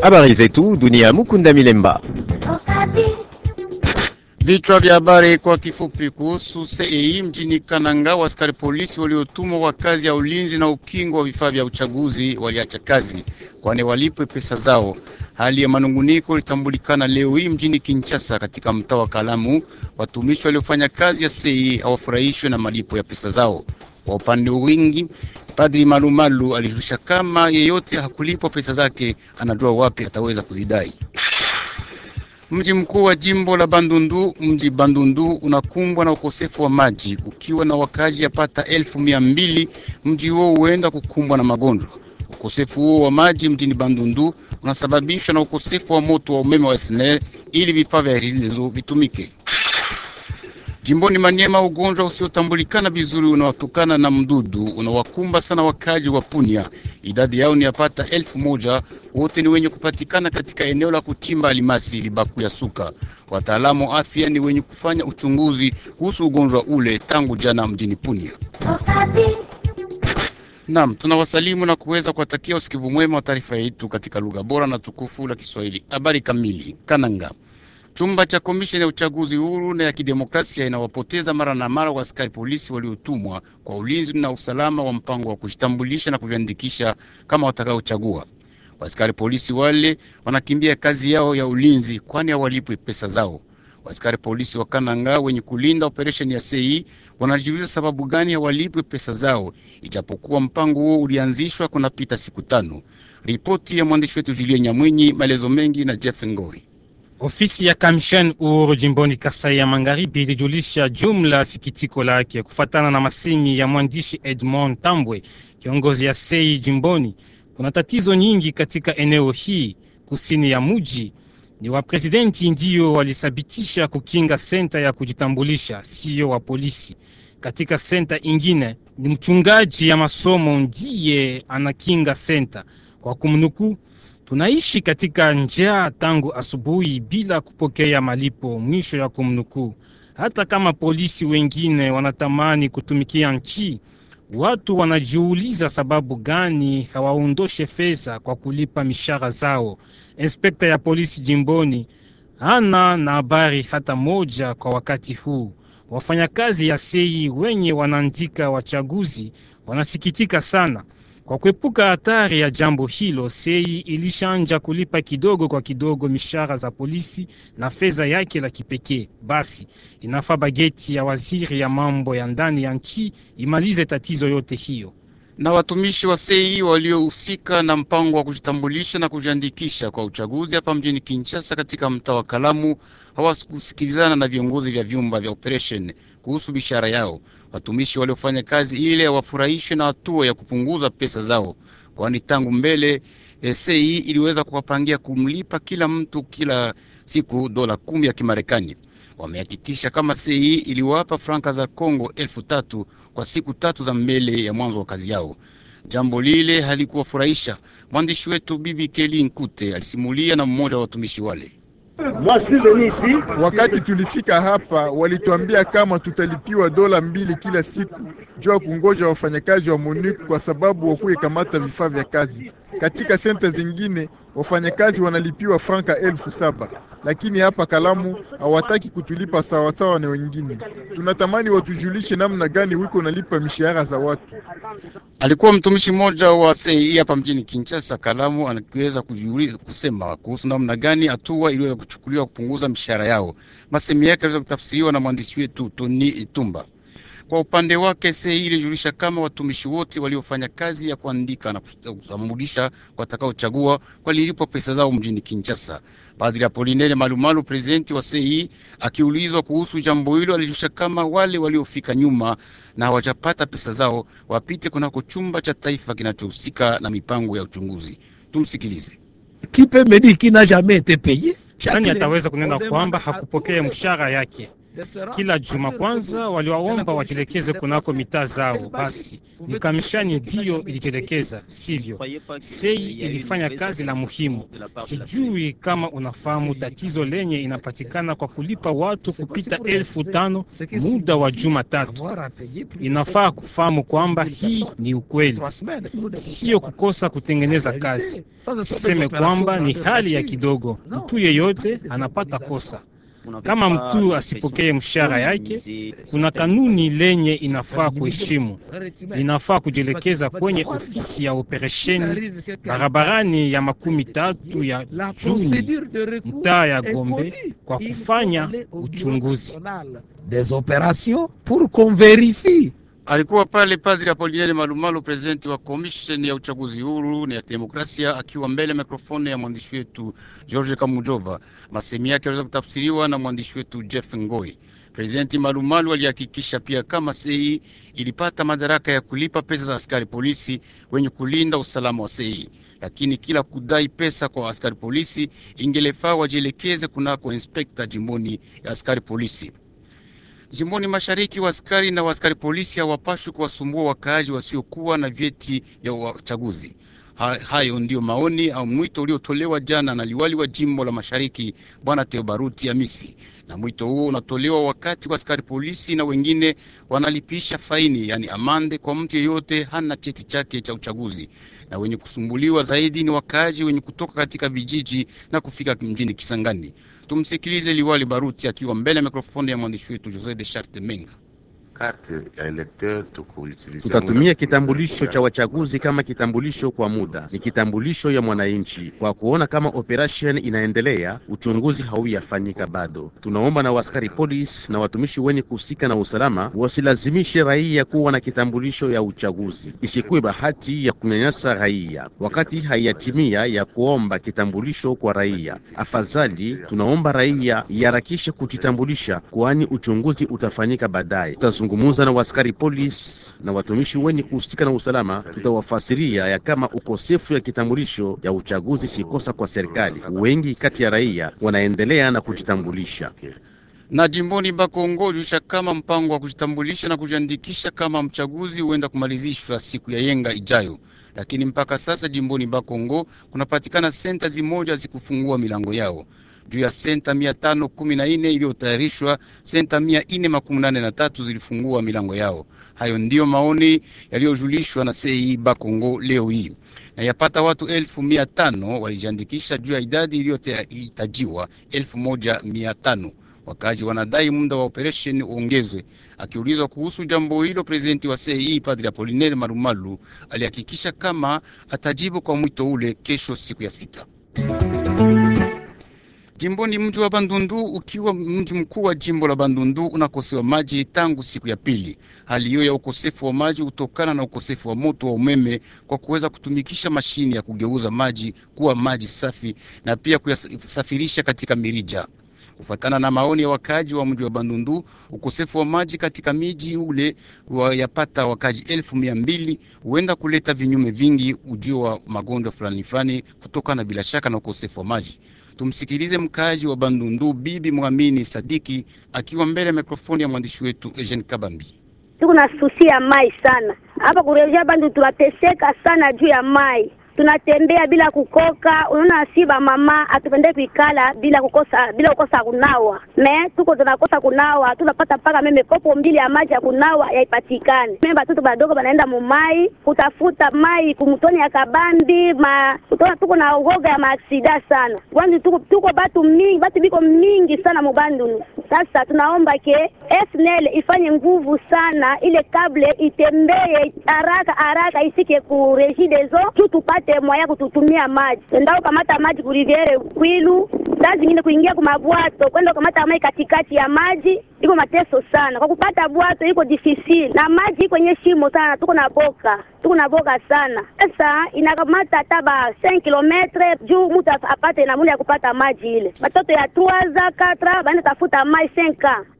Habari zetu dunia. Mukunda Milemba. Vichwa vya habari kwa kifupi kuhusu CEI mjini Kananga. Askari polisi waliotumwa kwa kazi ya ulinzi na ukingo wa vifaa vya uchaguzi waliacha kazi, kwani walipwe pesa zao. Hali ya manunguniko ilitambulikana leo hii mjini Kinshasa, katika mtaa wa Kalamu. Watumishi waliofanya kazi ya CEI hawafurahishwe na malipo ya pesa zao. Kwa upande wingi, Padri Malumalu alijulisha kama yeyote hakulipwa pesa zake anajua wapi ataweza kuzidai. Mji mkuu wa jimbo la Bandundu, mji Bandundu unakumbwa na ukosefu wa maji, ukiwa na wakazi yapata elfu mia mbili. Mji huo huenda kukumbwa na magonjwa. Ukosefu huo wa maji mjini Bandundu unasababishwa na ukosefu wa moto wa umeme wa SNEL ili vifaa vya redio vitumike. Jimboni Maniema, ugonjwa usiotambulikana vizuri unaotokana na mdudu unawakumba sana wakaji wa Punia. Idadi yao ni yapata elfu moja. Wote ni wenye kupatikana katika eneo la kuchimba alimasi Libaku ya Suka. Wataalamu wa afya ni wenye kufanya uchunguzi kuhusu ugonjwa ule tangu jana mjini Punia. Naam, tunawasalimu na kuweza kuwatakia usikivu mwema wa taarifa yetu katika lugha bora na tukufu la Kiswahili. Habari kamili. Kananga Chumba cha komisheni ya uchaguzi huru na ya kidemokrasia inawapoteza mara na mara wa askari polisi waliotumwa kwa ulinzi na usalama wa mpango wa kujitambulisha na kujiandikisha kama watakaochagua. Askari polisi wale wanakimbia kazi yao ya ulinzi, kwani hawalipwi pesa zao. Askari polisi wa Kananga wenye kulinda operesheni ya CEI wanajiuliza sababu gani hawalipwi pesa zao, ijapokuwa mpango huo ulianzishwa kunapita siku tano. Ripoti ya mwandishi wetu Julien Nyamwinyi, maelezo mengi na Jeff Ngoi. Ofisi ya kamisheni uhuru jimboni Kasai ya Magharibi ilijulisha jumla sikitiko lake kufatana na masemi ya mwandishi Edmond Tambwe, kiongozi ya sei jimboni. Kuna tatizo nyingi katika eneo hii kusini ya muji. Ni wa presidenti ndiyo walisabitisha kukinga senta ya kujitambulisha, siyo wa polisi. Katika senta ingine ni mchungaji ya masomo ndiye anakinga senta. Kwa kumnukuu tunaishi katika njaa tangu asubuhi bila kupokea malipo. Mwisho ya kumnukuu. Hata kama polisi wengine wanatamani kutumikia nchi, watu wanajiuliza sababu gani hawaondoshe fedha kwa kulipa mishahara zao. Inspekta ya polisi jimboni hana na habari hata moja kwa wakati huu. Wafanyakazi ya sei wenye wanaandika wachaguzi wanasikitika sana. Kwa kuepuka hatari ya jambo hilo, sei ilishanja kulipa kidogo kwa kidogo mishahara za polisi na fedha yake la kipekee. Basi inafaa bageti ya waziri ya mambo ya ndani ya nchi imalize tatizo yote hiyo. Na watumishi wa sei waliohusika na mpango wa kujitambulisha na kujiandikisha kwa uchaguzi hapa mjini Kinshasa katika mtaa wa Kalamu hawakusikilizana na viongozi vya vyumba vya operation kuhusu bishara yao. Watumishi waliofanya kazi ile hawafurahishwe na hatua ya kupunguza pesa zao, kwani tangu mbele sei iliweza kuwapangia kumlipa kila mtu kila siku dola kumi ya Kimarekani. Wamehakikisha kama sei iliwapa franka za Kongo elfu tatu kwa siku tatu za mbele ya mwanzo wa kazi yao. Jambo lile halikuwafurahisha. Mwandishi wetu Bibi Keli Nkute alisimulia na mmoja wa watumishi wale. Wakati tulifika hapa walituambia kama tutalipiwa dola mbili kila siku juu ya kungoja wafanyakazi wa MONUC kwa sababu wakuye kamata vifaa vya kazi. Katika senta zingine wafanyakazi wanalipiwa franka elfu saba lakini hapa Kalamu hawataki kutulipa sawasawa na wengine. Tunatamani watujulishe namna gani wiko nalipa mishahara za watu. Alikuwa mtumishi mmoja wa sei hapa mjini Kinshasa Kalamu, anaweza kujiuliza kusema kuhusu namna gani hatua iliweza kuchukuliwa kupunguza mishahara yao. Masemi yake aliweza kutafsiriwa na mwandishi wetu Tony Itumba. Kwa upande wake sei ilijulisha kama watumishi wote waliofanya kazi ya kuandika na kutambulisha watakaochagua walilipwa pesa zao mjini Kinshasa. Padri Apolinere Malumalu, prezidenti wa sei, akiulizwa kuhusu jambo hilo, alijulisha kama wale waliofika nyuma na hawajapata pesa zao wapite kunako chumba cha taifa kinachohusika na mipango ya uchunguzi. Tumsikilize. Nani ataweza kunena kwamba hakupokea mshahara yake? Kila juma kwanza waliwaomba wajielekeze kunako mitaa zao. Basi ni kamishani ndiyo ilijielekeza, sivyo? Sei ilifanya kazi la muhimu. Sijui kama unafahamu tatizo lenye inapatikana kwa kulipa watu kupita elfu tano muda wa juma tatu. Inafaa kufahamu kwamba hii ni ukweli, sio kukosa kutengeneza kazi. Siseme kwamba ni hali ya kidogo, mtu yeyote anapata kosa kama mtu asipokee mshahara yake, kuna kanuni lenye inafaa kuheshimu. Inafaa kujielekeza kwenye ofisi ya operesheni barabarani ya makumi tatu ya Juni, mtaa ya Gombe, kwa kufanya uchunguzi. des opérations pour qu'on vérifie Alikuwa pale Padri Apolinaire Malumalu, presidenti wa komisheni ya uchaguzi huru na ya demokrasia, akiwa mbele ya mikrofoni ya mwandishi wetu George Kamujova. Masemi yake aliweza kutafsiriwa na mwandishi wetu Jeff Ngoi. Presidenti Malumalu alihakikisha pia kama sei ilipata madaraka ya kulipa pesa za askari polisi wenye kulinda usalama wa sei, lakini kila kudai pesa kwa askari polisi ingelefaa wajielekeze kunako inspekta jimboni ya askari polisi. Jimboni mashariki wa askari na waaskari polisi hawapashwi kuwasumbua wakaaji wasiokuwa na vyeti vya uchaguzi. Ha, hayo ndiyo maoni au mwito uliotolewa jana na liwali wa jimbo la mashariki bwana Teobaruti Amisi, na mwito huo unatolewa wakati wa askari polisi na wengine wanalipisha faini, yani amande, kwa mtu yeyote hana cheti chake cha uchaguzi, na wenye kusumbuliwa zaidi ni wakaaji wenye kutoka katika vijiji na kufika mjini Kisangani. Tumsikilize liwali Baruti akiwa mbele ya mikrofoni ya mwandishi wetu Jose de Charte Menga. Tutatumia kitambulisho cha wachaguzi kama kitambulisho kwa muda, ni kitambulisho ya mwananchi. Kwa kuona kama operation inaendelea, uchunguzi hauyafanyika bado. Tunaomba na waskari polisi na watumishi wenye kuhusika na usalama wasilazimishe raia kuwa na kitambulisho ya uchaguzi, isikuwe bahati ya kunyanyasa raia wakati haiyatimia ya kuomba kitambulisho kwa raia. Afadhali tunaomba raia iharakishe kujitambulisha, kwani uchunguzi utafanyika baadaye. Tutazungumuza na waskari polisi na watumishi wenye kuhusika na usalama, tutawafasiria ya kama ukosefu ya kitambulisho ya uchaguzi si kosa kwa serikali. Wengi kati ya raia wanaendelea na kujitambulisha. na jimboni Bakongo julisha kama mpango wa kujitambulisha na kujiandikisha kama mchaguzi huenda kumalizishwa siku ya yenga ijayo, lakini mpaka sasa jimboni Bakongo kunapatikana senta zimoja zikufungua milango yao. Juu ya senta mia tano kumi na nne iliyotayarishwa, senta mia nne makumi nane na tatu zilifungua milango yao. Hayo ndiyo maoni yaliyojulishwa na sei Bakongo leo hii, na yapata watu elfu mia tano walijiandikisha juu ya idadi iliyohitajiwa elfu moja mia tano. Wakaji wanadai muda wa operesheni uongezwe. Akiulizwa kuhusu jambo hilo, prezidenti wa CEI Padri Apolinaire Marumalu alihakikisha kama atajibu kwa mwito ule kesho, siku ya sita. Jimboni mji wa Bandundu ukiwa mji mkuu wa jimbo la Bandundu unakosewa maji tangu siku ya pili. Hali hiyo ya ukosefu wa maji hutokana na ukosefu wa moto wa umeme kwa kuweza kutumikisha mashine ya kugeuza maji kuwa maji safi na pia kuyasafirisha katika mirija. Kufuatana na maoni ya wakaaji wa mji wa Bandundu, ukosefu wa maji katika miji ule wayapata wakaaji elfu mia mbili huenda kuleta vinyume vingi, ujio wa magonjwa fulani fulani kutokana bila shaka na ukosefu wa maji. Tumsikilize mkaaji wa Bandundu, Bibi Mwamini Sadiki akiwa mbele ya mikrofoni ya mwandishi wetu Eugene Kabambi. tuko na susi ya mai sana hapa kurejea Bandu, tunateseka sana juu ya mai tunatembea bila kukoka. Unaona, si ba mama atupende kuikala bila kukosa bila kukosa kunawa, me tuko tunakosa kunawa, tunapata mpaka meme kopo mbili ya maji ya kunawa yaipatikane. Meme batoto badogo banaenda mumai kutafuta mai kumutoni ya kabambi ma utona, tuko na uoga ya maaksida sana Bandu, tuko tuko batu mingi batu biko mingi sana mubandu. Sasa tunaomba ke SNL ifanye nguvu sana, ile kable itembee haraka haraka, isike ku Regideso tu tupate mwaya kututumia maji. Endao kamata maji ku Riviere Kwilu, saa zingine kuingia ku mabwato kwenda kamata maji katikati ya maji iko mateso sana. Kwa kupata bwato iko difficile na maji iko kwenye shimo sana, tuko na boka tuko na boka sana. Sasa inakamata hata ba 5 kilometre juu mtu apate namuna ya kupata maji ile. Watoto ya 3 za 4 baenda tafuta maji 5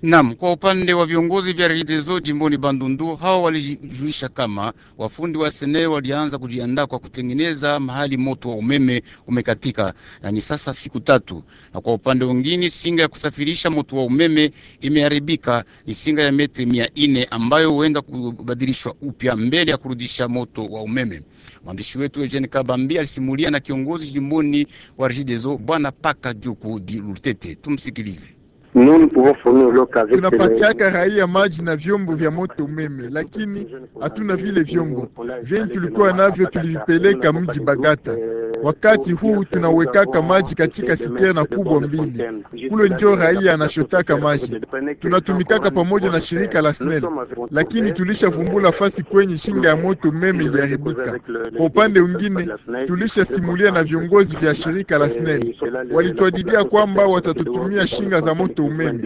Naam, kwa upande wa viongozi vya Regideso jimboni Bandundu, hao walijulisha kama wafundi wa SNEL walianza kujiandaa kwa kutengeneza mahali moto wa umeme umekatika, na ni sasa siku tatu. Na kwa upande mwingine, singa ya kusafirisha moto wa umeme imeharibika, ni singa ya metri mia nne ambayo huenda kubadilishwa upya mbele ya kurudisha moto wa umeme. Mwandishi wetu Eugene Kabambi alisimulia na kiongozi jimboni wa Regideso Bwana Paka Juku di Lutete. Tumsikilize. Tunapatiaka raia maji na vyombo vya moto umeme, lakini hatuna vile vyombo vyenye tulikuwa navyo, tulivipeleka mji Bagata. Wakati huu tunawekaka maji katika siterna kubwa mbili, kule njo raia anashotaka maji. Tunatumikaka pamoja na shirika la SNEL, lakini tulishavumbula fasi kwenye shinga ya moto umeme iliharibika. Kwa upande mwingine, tulishasimulia na viongozi vya shirika la SNEL, walituadidia kwamba watatutumia shinga za moto umeme.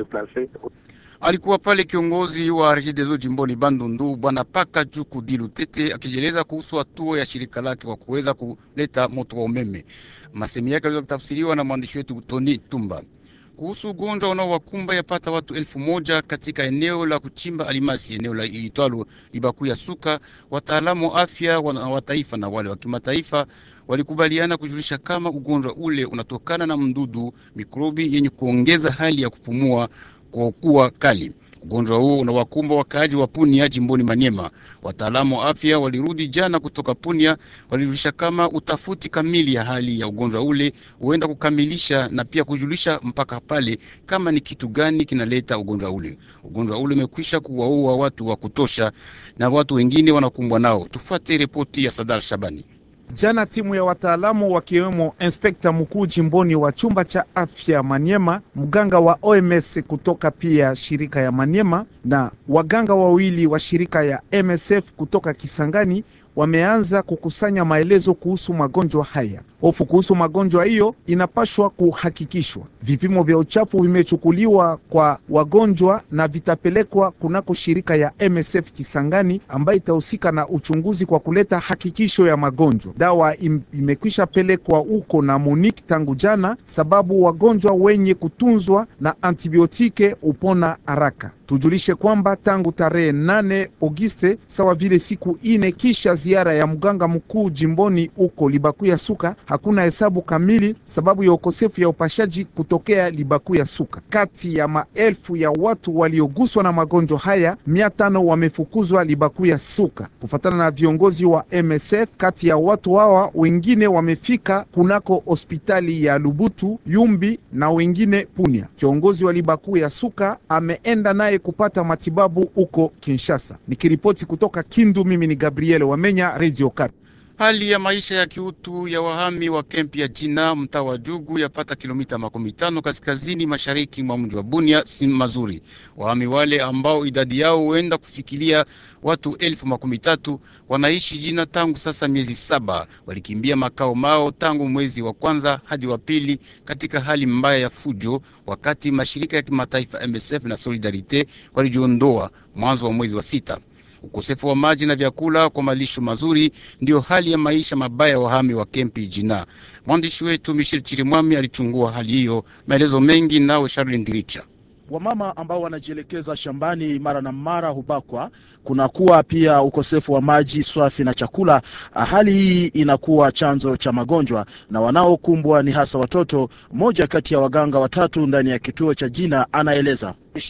Alikuwa pale kiongozi wa Regideso jimboni Bandundu bwana Paka Juku Dilutete akijieleza kuhusu hatua ya shirika lake kwa kuweza kuleta moto wa umeme. Masemi yake aliweza kutafsiriwa na mwandishi wetu Tony Tumba kuhusu ugonjwa unaowakumba yapata watu elfu moja katika eneo la kuchimba alimasi, eneo la ilitwalo Libaku ya Suka. Wataalamu wa afya wa taifa na wale wa kimataifa walikubaliana kujulisha kama ugonjwa ule unatokana na mdudu mikrobi yenye kuongeza hali ya kupumua kwa kuwa kali. Ugonjwa huo unawakumba wakaaji wa Punia jimboni Manyema. Wataalamu wa afya walirudi jana kutoka Punia, walijulisha kama utafuti kamili ya hali ya ugonjwa ule huenda kukamilisha na pia kujulisha mpaka pale kama ni kitu gani kinaleta ugonjwa ule. Ugonjwa ule umekwisha kuwaua watu wa kutosha na watu wengine wanakumbwa nao. Tufuate ripoti ya Sadar Shabani. Jana timu ya wataalamu wakiwemo inspekta mkuu jimboni wa chumba cha afya Maniema, mganga wa OMS kutoka pia shirika ya Maniema na waganga wawili wa shirika ya MSF kutoka Kisangani wameanza kukusanya maelezo kuhusu magonjwa haya. Hofu kuhusu magonjwa hiyo inapashwa kuhakikishwa. Vipimo vya uchafu vimechukuliwa kwa wagonjwa na vitapelekwa kunako shirika ya MSF Kisangani ambayo itahusika na uchunguzi kwa kuleta hakikisho ya magonjwa. Dawa im, imekwisha pelekwa huko na Monique tangu jana, sababu wagonjwa wenye kutunzwa na antibiotike upona haraka. Tujulishe kwamba tangu tarehe nane Auguste sawa vile siku ine kisha ziara ya mganga mkuu jimboni huko Libaku ya Suka, hakuna hesabu kamili sababu ya ukosefu ya upashaji kutokea Libaku ya Suka. Kati ya maelfu ya watu walioguswa na magonjwa haya, mia tano wamefukuzwa Libaku ya Suka kufatana na viongozi wa MSF. Kati ya watu hawa wengine wamefika kunako hospitali ya Lubutu, Yumbi na wengine Punia. Kiongozi wa Libaku ya Suka ameenda naye kupata matibabu huko Kinshasa. Nikiripoti kutoka Kindu, mimi ni Gabriel Wamenya, Radio Okapi. Hali ya maisha ya kiutu ya wahami wa kempi ya Jina mtaa wa Jugu yapata kilomita makumi tano kaskazini mashariki mwa mji wa Bunia si mazuri. Wahami wale ambao idadi yao huenda kufikilia watu elfu makumi tatu wanaishi Jina tangu sasa miezi saba. Walikimbia makao mao tangu mwezi wa kwanza hadi wa pili katika hali mbaya ya fujo, wakati mashirika ya kimataifa MSF na Solidarite walijiondoa mwanzo wa mwezi wa sita. Ukosefu wa maji na vyakula kwa malisho mazuri ndiyo hali ya maisha mabaya ya wahami wa kempi Jina. Mwandishi wetu Michel Chirimwami alichungua hali hiyo. Maelezo mengi nawe Charles Ndiricha. Wamama ambao wanajielekeza shambani mara na mara hubakwa. Kunakuwa pia ukosefu wa maji safi na chakula. Hali hii inakuwa chanzo cha magonjwa na wanaokumbwa ni hasa watoto. Mmoja kati ya waganga watatu ndani ya kituo cha Jina anaeleza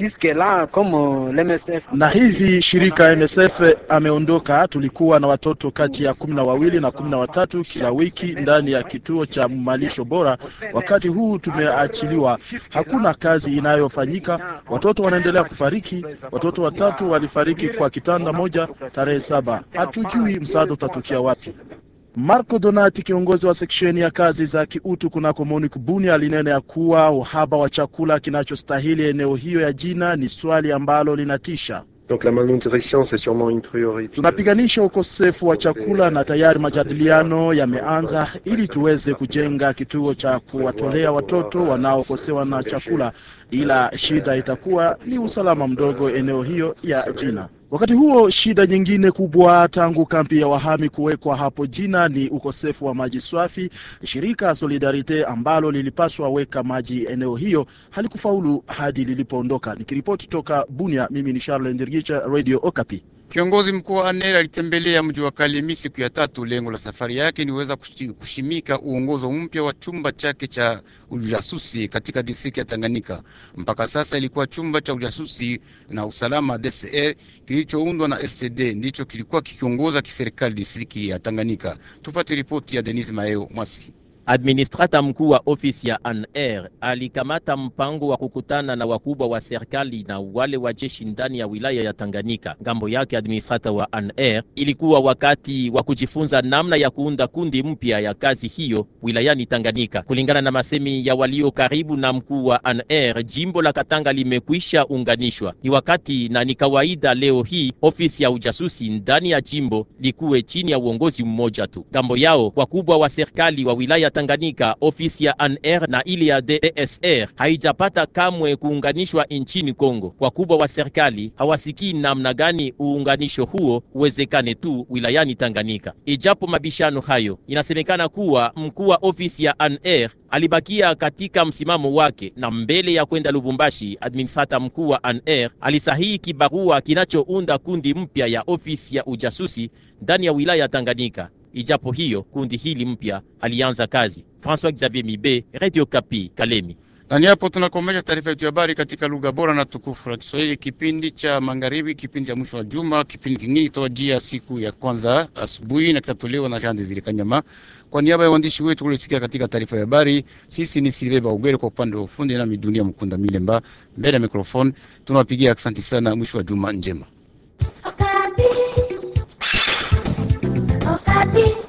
na hivi shirika MSF ameondoka. Tulikuwa na watoto kati ya kumi na wawili na kumi na watatu kila wiki ndani ya kituo cha malisho bora. Wakati huu tumeachiliwa, hakuna kazi inayofanyika, watoto wanaendelea kufariki. Watoto watatu walifariki kwa kitanda moja tarehe saba. Hatujui msaada utatukia wapi. Marco Donati, kiongozi wa seksheni ya kazi za kiutu kunako MONUC Bunia, alinena ya kuwa uhaba wa chakula kinachostahili eneo hiyo ya Jina ni swali ambalo linatisha. Donc la malnutrition c'est sûrement une priorité. Tunapiganisha ukosefu wa chakula na tayari majadiliano yameanza ili tuweze kujenga kituo cha kuwatolea watoto wanaokosewa na chakula. ila shida itakuwa ni usalama mdogo eneo hiyo ya Jina. Wakati huo shida nyingine kubwa tangu kampi ya wahami kuwekwa hapo Jina ni ukosefu wa maji safi. Shirika Solidarite ambalo lilipaswa weka maji eneo hiyo halikufaulu hadi lilipoondoka. Nikiripoti toka Bunia, mimi ni Charles Ndirgicha, Radio Okapi. Kiongozi mkuu wa ANER alitembelea mji wa Kalemi siku ya tatu. Lengo la safari yake ni weza kushimika uongozo mpya wa chumba chake cha ujasusi katika distrikti ya Tanganyika. Mpaka sasa ilikuwa chumba cha ujasusi na usalama DCR kilichoundwa na RCD ndicho kilikuwa kikiongoza kiserikali distrikti ya Tanganyika. Tufuate ripoti ya Denis Maeo Mwasi. Administrata mkuu wa ofisi ya ANR alikamata mpango wa kukutana na wakubwa wa serikali na wale wa jeshi ndani ya wilaya ya Tanganyika. Ngambo yake administrata wa ANR ilikuwa wakati wa kujifunza namna ya kuunda kundi mpya ya kazi hiyo wilayani Tanganyika. Kulingana na masemi ya walio karibu na mkuu wa ANR, jimbo la Katanga limekwisha unganishwa. Ni wakati na ni kawaida leo hii ofisi ya ujasusi ndani ya jimbo likuwe chini ya uongozi mmoja tu. Ngambo yao wakubwa wa serikali wa wilaya Tanganyika, ofisi ya ANR na ile ya DSR haijapata kamwe kuunganishwa nchini Kongo. Wakubwa wa serikali hawasikii namna gani uunganisho huo uwezekane tu wilayani Tanganyika. Ijapo mabishano hayo, inasemekana kuwa mkuu wa ofisi ya ANR alibakia katika msimamo wake, na mbele ya kwenda Lubumbashi, administrata mkuu wa ANR alisahihi kibarua kinachounda kundi mpya ya ofisi ya ujasusi ndani ya wilaya ya Tanganyika. Ijapo hiyo kundi hili mpya alianza kazi. François Xavier Mibe, Radio Kapi, Kalemi. Nani hapo tunakomesha taarifa yetu ya habari katika lugha bora na tukufu la Kiswahili, kipindi cha magharibi, kipindi cha mwisho wa juma. Kipindi kingine kitawajia siku ya kwanza asubuhi na kitatolewa na Jean Desire Kanyama kwa niaba ya waandishi wetu kulisikia katika taarifa ya habari. Sisi ni Silve Baugere kwa upande wa ufundi na Midunia Mkunda Milemba mbele ya mikrofoni. Tunawapigia asante sana, mwisho wa juma njema. Okapi. Okapi.